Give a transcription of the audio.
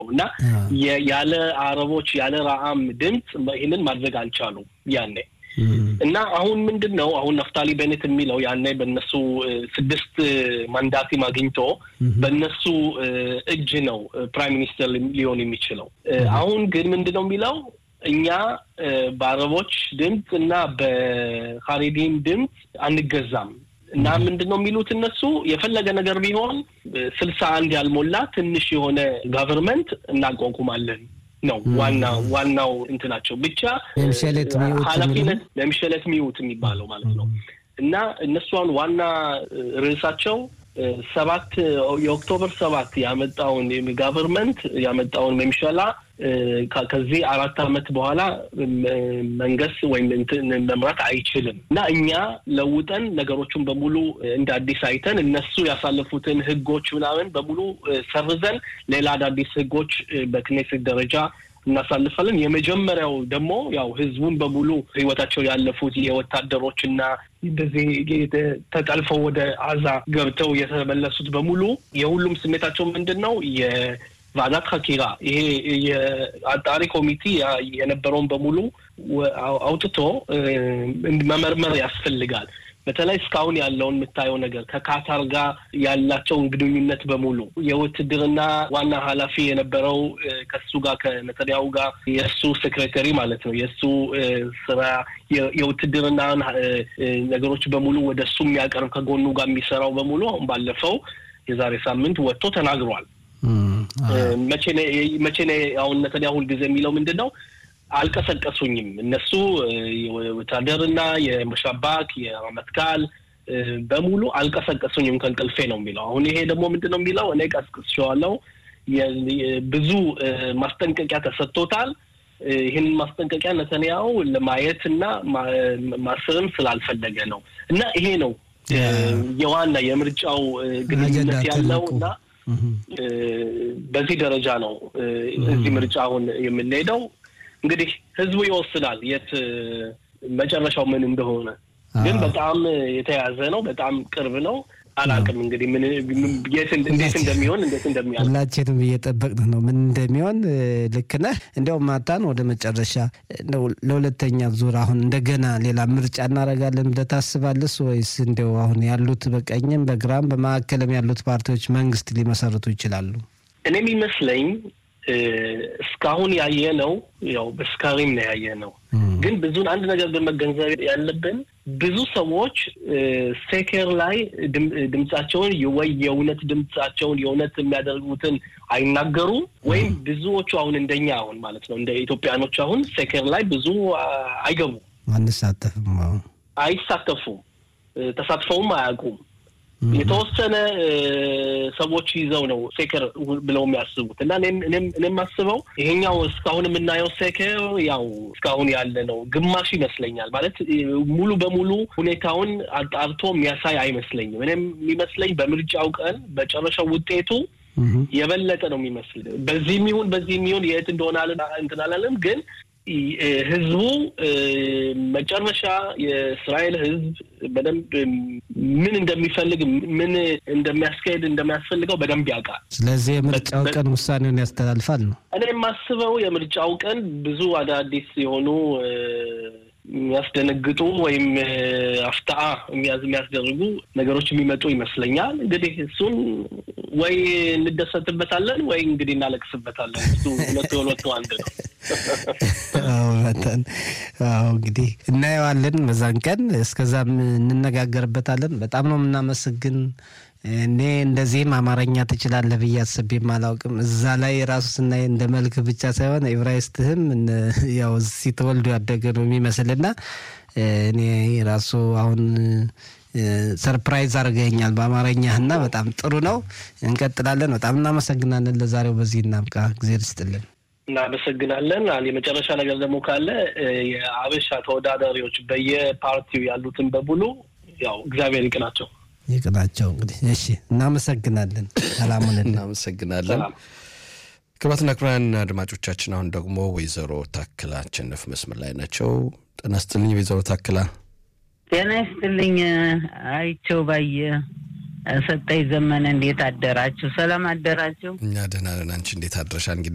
ነው እና ያለ አረቦች ያለ ረአም ድምፅ ይህንን ማድረግ አልቻሉም ያኔ እና አሁን ምንድን ነው አሁን ነፍታሊ ቤኔት የሚለው ያኔ በእነሱ ስድስት ማንዳቲም አግኝቶ በእነሱ እጅ ነው ፕራይም ሚኒስተር ሊሆን የሚችለው። አሁን ግን ምንድን ነው የሚለው እኛ በአረቦች ድምፅ እና በካሪዲም ድምፅ አንገዛም እና ምንድን ነው የሚሉት እነሱ የፈለገ ነገር ቢሆን ስልሳ አንድ ያልሞላ ትንሽ የሆነ ጋቨርንመንት እናቋቁማለን ነው ዋና ዋናው እንትናቸው ብቻ ኃላፊነት ለምሸለት ሚዩት የሚባለው ማለት ነው። እና እነሱ አሁን ዋና ርዕሳቸው ሰባት የኦክቶበር ሰባት ያመጣውን ጋቨርንመንት ያመጣውን መምሸላ ከዚህ አራት ዓመት በኋላ መንግስት ወይም መምራት አይችልም እና እኛ ለውጠን ነገሮቹን በሙሉ እንደ አዲስ አይተን እነሱ ያሳለፉትን ህጎች ምናምን በሙሉ ሰርዘን ሌላ አዳዲስ ህጎች በክኔሴት ደረጃ እናሳልፋለን። የመጀመሪያው ደግሞ ያው ህዝቡን በሙሉ ህይወታቸው ያለፉት የወታደሮች እና እንደዚህ ተጠልፈው ወደ አዛ ገብተው የተመለሱት በሙሉ የሁሉም ስሜታቸው ምንድን ነው? የቫዛት ሀኪራ ይሄ የአጣሪ ኮሚቴ የነበረውን በሙሉ አውጥቶ መመርመር ያስፈልጋል። በተለይ እስካሁን ያለውን የምታየው ነገር ከካታር ጋር ያላቸውን ግንኙነት በሙሉ የውትድርና ዋና ኃላፊ የነበረው ከሱ ጋር ከነተንያሁ ጋር የእሱ ሴክሬተሪ ማለት ነው የእሱ ስራ የውትድርና ነገሮች በሙሉ ወደ እሱ የሚያቀርብ ከጎኑ ጋር የሚሰራው በሙሉ አሁን ባለፈው የዛሬ ሳምንት ወጥቶ ተናግሯል። መቼ ነ አሁን ነተንያሁ ሁልጊዜ የሚለው ምንድን ነው? አልቀሰቀሱኝም። እነሱ ወታደርና የመሻባክ የረመትካል በሙሉ አልቀሰቀሱኝም ከእንቅልፌ ነው የሚለው። አሁን ይሄ ደግሞ ምንድን ነው የሚለው? እኔ ቀስቅሼዋለሁ። ብዙ ማስጠንቀቂያ ተሰጥቶታል። ይህንን ማስጠንቀቂያ ነተንያሁ ለማየት እና ማስርም ስላልፈለገ ነው እና ይሄ ነው የዋና የምርጫው ግንኙነት ያለው እና በዚህ ደረጃ ነው እዚህ ምርጫ አሁን የምንሄደው። እንግዲህ ህዝቡ ይወስናል የት መጨረሻው ምን እንደሆነ። ግን በጣም የተያዘ ነው፣ በጣም ቅርብ ነው። አላውቅም እንግዲህ ምን እንዴት እንደሚሆን እንዴት እንደሚያል ሁላችንም እየጠበቅን ነው ምን እንደሚሆን። ልክ ነህ። እንዲያውም ማታን ወደ መጨረሻ ለሁለተኛ ዙር አሁን እንደገና ሌላ ምርጫ እናደርጋለን ብለህ ታስባለስ ወይስ እንዲያው አሁን ያሉት በቀኝም በግራም በማዕከልም ያሉት ፓርቲዎች መንግስት ሊመሰርቱ ይችላሉ? እኔ የሚመስለኝ እስካሁን ያየ ነው ያው በስካሪም ነው ያየ ነው። ግን ብዙን አንድ ነገር በመገንዘብ ያለብን ብዙ ሰዎች ሴኬር ላይ ድምጻቸውን ወይ የእውነት ድምጻቸውን የእውነት የሚያደርጉትን አይናገሩ ወይም ብዙዎቹ አሁን እንደኛ አሁን ማለት ነው እንደ ኢትዮጵያኖች አሁን ሴኬር ላይ ብዙ አይገቡ አንሳተፍም፣ አይሳተፉም፣ ተሳትፈውም አያውቁም። የተወሰነ ሰዎች ይዘው ነው ሴከር ብለው የሚያስቡት እና እኔም የማስበው ይሄኛው እስካሁን የምናየው ሴከር ያው እስካሁን ያለ ነው ግማሽ ይመስለኛል። ማለት ሙሉ በሙሉ ሁኔታውን አጣርቶ የሚያሳይ አይመስለኝም። እኔም የሚመስለኝ በምርጫው ቀን መጨረሻው ውጤቱ የበለጠ ነው የሚመስል። በዚህ የሚሆን በዚህ የሚሆን የት እንደሆነ እንትን አላለም ግን ህዝቡ መጨረሻ የእስራኤል ህዝብ በደንብ ምን እንደሚፈልግ ምን እንደሚያስካሄድ እንደሚያስፈልገው በደንብ ያውቃል። ስለዚህ የምርጫው ቀን ውሳኔውን ያስተላልፋል ነው እኔ የማስበው። የምርጫው ቀን ብዙ አዳዲስ የሆኑ የሚያስደነግጡ ወይም አፍታአ የሚያስደርጉ ነገሮች የሚመጡ ይመስለኛል። እንግዲህ እሱን ወይ እንደሰትበታለን ወይ እንግዲህ እናለቅስበታለን። እሱ ሁለቱ የሁለቱ አንድ ነው። መጠን አዎ እንግዲህ እናየዋለን በዛን ቀን። እስከዛም እንነጋገርበታለን። በጣም ነው የምናመሰግን። እኔ እንደዚህም አማርኛ ትችላለህ ብዬ አስቤም አላውቅም። እዛ ላይ ራሱ ስናይ እንደ መልክ ብቻ ሳይሆን ኤብራይስትህም ያው እዚህ ተወልዶ ያደገ ነው የሚመስልና እኔ ራሱ አሁን ሰርፕራይዝ አድርገኛል በአማርኛህና በጣም ጥሩ ነው። እንቀጥላለን። በጣም እናመሰግናለን። ለዛሬው በዚህ እናብቃ። ጊዜ ልስጥልን። እናመሰግናለን። የመጨረሻ ነገር ደግሞ ካለ የአበሻ ተወዳዳሪዎች በየፓርቲው ያሉትን በሙሉ ያው እግዚአብሔር ይቅናቸው ይቅናቸው። እንግዲህ እሺ፣ እናመሰግናለን። ሰላሙን እናመሰግናለን። ክቡራትና ክቡራን አድማጮቻችን አሁን ደግሞ ወይዘሮ ታክላ አሸነፍ መስመር ላይ ናቸው። ጤና ይስጥልኝ ወይዘሮ ታክላ። ጤና ይስጥልኝ አይቸው ባየ ሰጠኝ ዘመነ፣ እንዴት አደራችሁ? ሰላም አደራችሁ? እኛ ደህና ነን። አንቺ እንዴት አድረሻ? እንግዲህ